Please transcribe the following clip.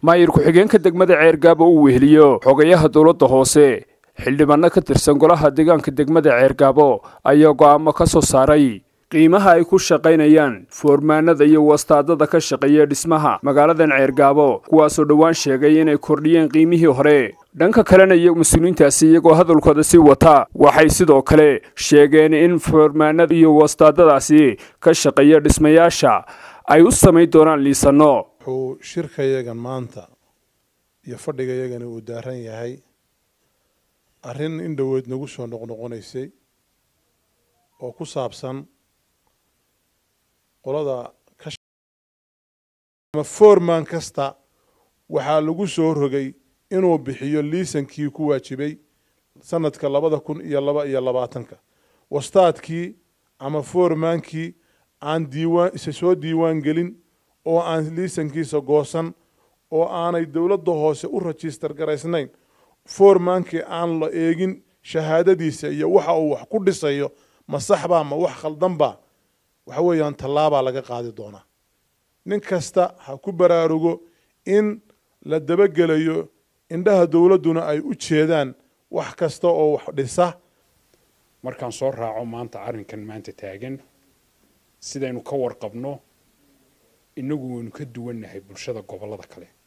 maayir ku-xigeenka degmada ceergaabo uu weheliyo xogayaha dowladda hoose xildhibaano ka tirsan golaha deegaanka degmada ceergaabo ayaa go'aamo ka soo saaray qiimaha ay ku shaqaynayaan foormaanada iyo wastaadada ka shaqeeya dhismaha magaaladan ceergaabo kuwaasoo dhowaan sheegay inay kordhiyeen qiimihii hore dhanka kalena iyo mas-uuliyiintaasi iyagoo hadalkooda sii wata waxay sidoo kale sheegeen in foormaanada iyo wastaadadaasi ka shaqeeya dhismayaasha ay u samayn doonaan liisano wuxuu shirkayagan maanta iyo fadhigayagani uu daaran yahay arrin in dhoweed nagu soo noqnoqonaysay oo ku saabsan qolada ama foorman kasta waxaa lagu soo rogay inuu bixiyo liisankii ku waajibay sanadka labada kun iyo laba iyo labaatanka wastaadkii ama foormaankii aan diiwaan isa soo diiwaan gelin oo aan liisankiisa goosan oo aanay dowladda hoose u rajistar garaysnayn foormaankii aan la eegin shahaadadiisa iyo waxa uu wax ku dhisayo ma saxbaa ma wax khaldanbaa waxa weeyaan tallaabaa laga qaadi doonaa nin kasta ha ku baraarugo in la dabagelayo indhaha dowladduna ay u jeedaan wax kasta oo wax dhisa markaan soo raaco maanta arrinkan maanta taagan sidaynu ka warqabno innagu waynu ka duwannahay bulshada gobollada kale